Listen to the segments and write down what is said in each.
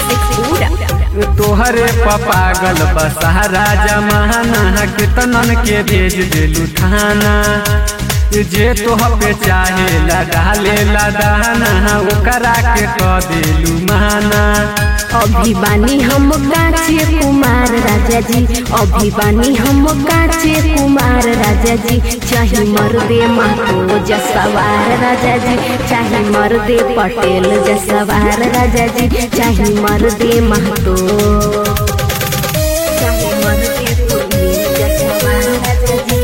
शेखपुरा तोहरे पपागल बसहरा जमाना कितनन के भेज दिलू थाना जे तोह पे चाहे ला डाले ला दाना ओकरा के क दिलू माना अभी बानी हम काचे कुमार राजा जी अभी बानी हम काचे कुमार राजा जी चाहे मर्दे महतो जसवार राजा जी चाहे मर्दे पटेल जसवार राजा जी चाहे मर्दे महतो चाहे मर्दे पुरनी जसवार राजा जी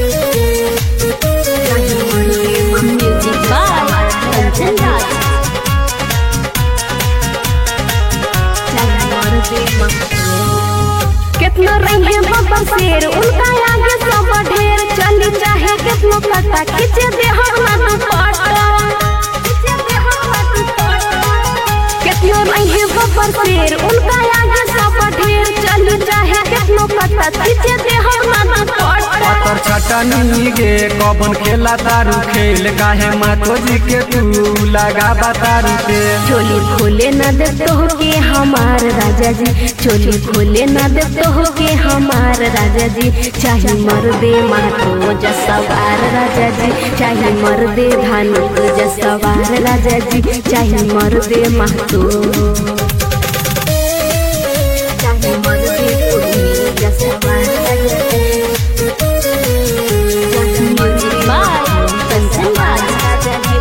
चाहे मर्दे म्यूजिक बाय कंचन राज कितना रही बाबा शेर उनका आगे सब ढेर चली चाहे कितनो कटा खींचे दे हम दुपट्टा कितनो रही बाबा शेर उनका आगे सब ढेर चली चाहे कितनो कटा खींचे दे हम दुपट्टा पतर छटनी गे कबन खेला तारू खेल काहे मातो जी के तू लगा बतारू के चोली खोले न दे तो के हमार राजा जी चोली खोले न दे तो के हमार राजा जी चाहे मर्दे मातो जसवार राजा जी चाहे मर्दे धानुक जसवार राजा जी चाहे मर्दे मातो चाहे मर्दे पुरनी जसवार राजा जी चाहे मर्दे कंचन राजा जी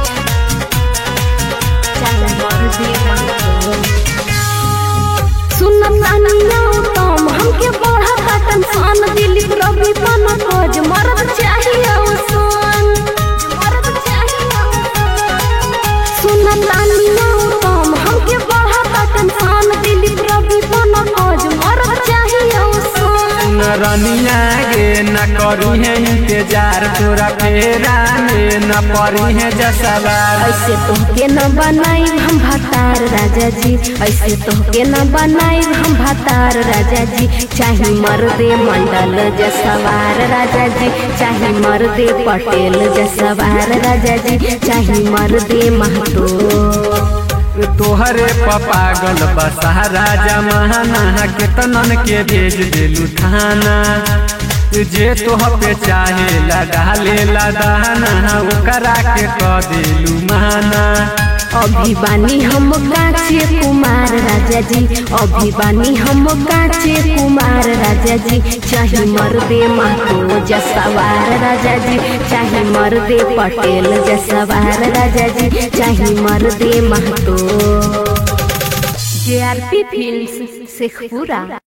सुनतानिया तम हमके बढ़ा कटन सन दिलीप रवि पन खोज मरद चाहिए सन मरद चाहिए सुनतानिया तम हमके बढ़ा कटन सन दिलीप रवि पन खोज मरद चाहिए सन रनिया गे न करी है इंतजार तोरा फेरा में न परी है जसवार ऐसे तोहके न बनाई हम भतार राजा जी ऐसे तोहके न बनाई हम भतार राजा जी चाहे मर्दे मंडल जसवार राजा जी चाहे मर्दे पटेल जसवार राजा जी चाहे मर्दे महतो तोहरे पपागल बसहरा जमाना कितनन के भेज दिलू थाना जे तोह पे चाहे ला डाले ला दाना ओकरा के क दिलू माना अभी बानी हम काचे कुमार राजा जी अभी बानी हम काचे कुमार राजा जी चाहे मर्दे महतो जसवार राजा जी चाहे मर्दे पटेल जसवार राजा जी चाहे मर्दे महतो जे आर पी फिल्म शेखपुरा